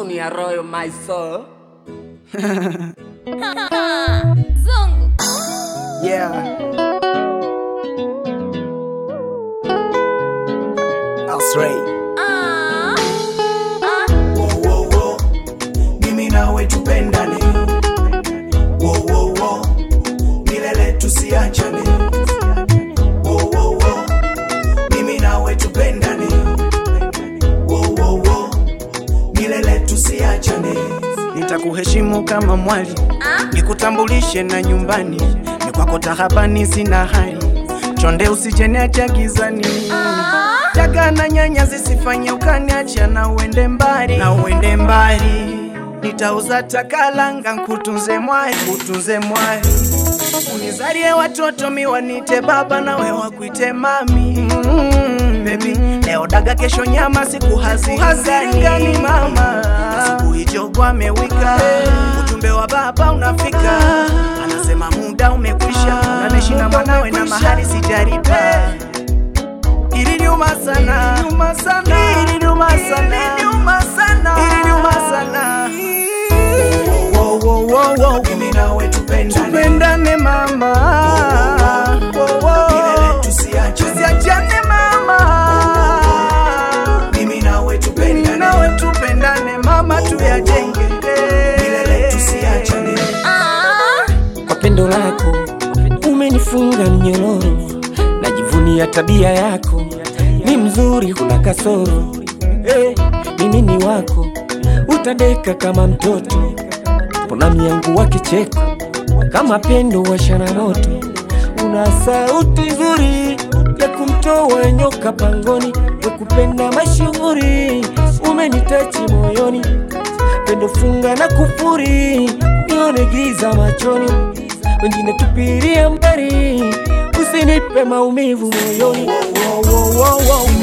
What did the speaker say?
Junior Royal my soul. Zungu. Yeah. Asray. Ah. Ah. Wo, wo, wo. Mimi nawe tupendane wo, wo, wo. milele tusiachane wo, wo, wo. Mimi nawe tupendane wo, wo, wo. milele tusiachane Nitakuheshimu kama mwali, nikutambulishe na nyumbani, ni kwako tahabani, sina hali chonde, usijeniacha gizani Daga na nyanya zisifanye ukaniacha na uende mbali, na uende mbali. Nitauza takalanga nkutunze mwali, kutunze mwali, unizalie watoto miwanite baba na we wakuite mami mm, baby leo daga kesho nyama siku hazigani mama asubuhi jogo amewika ujumbe wa baba unafika anasema muda umekwisha naneshi na mwanawe na mahali sijaripa iliniuma sana iliniuma sana iliniuma sana iliniuma sana Wo, wo, wo, wo. mimi nawe tupendane tupendane mama Wo, wo. milele tusiachane tusiachane mama mimi nawe tupendane nawe tupendane mama tuyajenge milele tusiachane Ah. kwa pendo lako umenifunga mnyororo, najivunia tabia yako, ni mzuri, huna kasoro. Eh, mimi ni wako, utadeka kama mtoto, mbona miangu wa kicheko kama pendo washana moto, una sauti nzuri ya kumtoa nyoka pangoni, wekupenda mashuhuri, umenitachi moyoni pendo funga na kufuri, nione giza machoni, wengine tupilia mbali, usinipe maumivu moyoni. Wo, wo, wo, wo, wo.